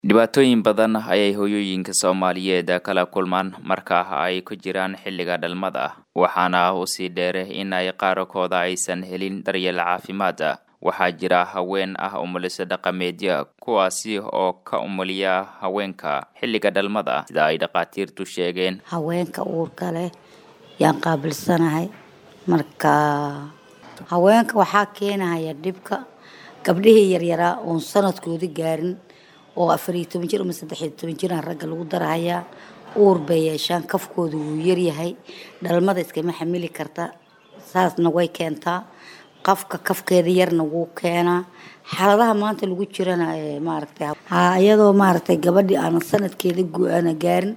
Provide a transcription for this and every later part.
Dhibaatooyin badan ayay hooyooyinka Soomaaliyeed kala kulmaan marka ay ku jiraan xilliga dhalmada, waxaana u sii dheer in ay qaarkood aysan helin daryeel caafimaad. Waxaa jira haween ah umuliso dhaqameedyo kuwaasi oo ka umuliya haweenka xilliga dhalmada, sida ay dhakhaatiirtu sheegeen. haweenka uurka leh yaan qaabilsanahay marka haweenka waxaa keenaya dhibka gabdhihii yaryaraa oon sanadkoodi gaarin oo afar iyo toban jir ama saddex iyo toban jiraan ragga lagu darahayaa uur bay yeeshaan kafkooda wuu yaryahay dhalmada iskama xamili karta saasna way keentaa qafka kafkeeda yarna wuu keenaa xaaladaha maanta lagu jirana ee maaragtay ha iyadoo maaragtay gabadhii aanan sanadkeeda go-aana gaarin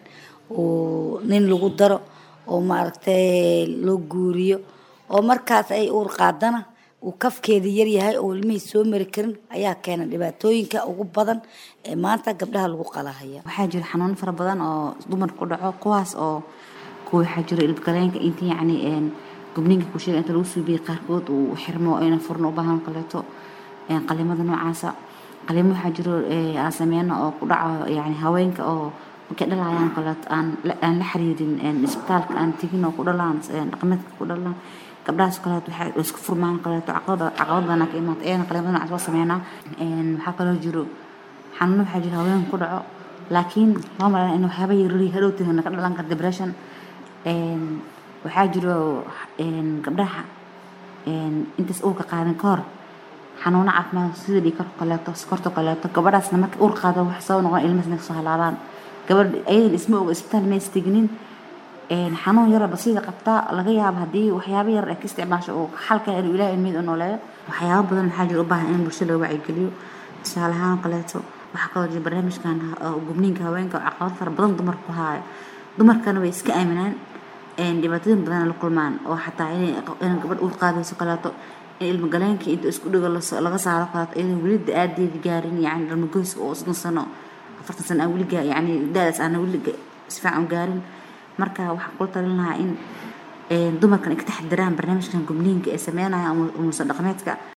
oo nin lagu daro oo maaragtay loo guuriyo oo markaas ay uur qaadana uu kafkeeda yaryahay oo ilmihii soo mari karin ayaa keena dhibaatooyinka ugu badan ee maanta gabdhaha lagu qalahaya waxaa jira xanuuno fara badan oo dumarka ku dhaco kuwaas oo kuwa waxaa jiro ilbgaleenka inta yacni een gubniinka kusheega inta lagu suubiyey qaarkood uu xirmo ayna furno u baahan kaleeto een qalimada noocaasa qalimo waxaa jiro ee aan sameyno oo ku dhaco yacni haweenka oo markay dhalayaan kaleeto aan la aan la xiriirin een isbitaalka aan tegin oo ku dhalaan een dhaqameedka ku dhalaan gabdhahaas kaleeto waxay isku furmaan kaleeto caqabada caqabad badan ka imaata ayana qalimada noocaas waa sameynaa een waxaa kaloo jiro xanuuno waxaa jira haweenka ku dhaco laakiin loo malaynaya in waxyaaba yaryar hadhowtana ka dhalan kara depression een waxaa jiro een gabdhaha een intaas uurka qaadan ka hor xanuuno caafimaad sida dhiigkarka kaleeto sokorta kaleeto gabadhaasna marka uur qaado wax soo noqon ilmahaasna kasoo halaabaan gabadh ayadan isma oga isbitaal ma istignin een xanuun yara basiida qabtaa laga yaabo haddii waxyaabo yar ay ka isticmaasho oo xalka inuu ilaahay ilmid u nooleeyo waxyaabo badan waxaa jira u baahan in bulshada loo wacyigeliyo tusaale ahaan kaleeto waxaa kaloo jira barnaamijkan gubniinka haweenka oo caqabad fara badan dumarka ku haayo dumarkana way iska aaminaan een dhibaatooyin badan la kulmaan oo xataa inay in gabadh uur qaadayso kaleeto in ilma galeenka inta isku dhigo laga saaro kaleeto iyadoo weli da-aadeedi gaarin yacni dhalmagoyska oo soddon sano afartan sano aan weli gaa yacni da-daas aan weli si fiican u gaarin marka waxaan kula talin lahaa in dumarkan ay ka taxadiraan barnaamijkan gubniinka ee sameynaya umuliso dhaqameedka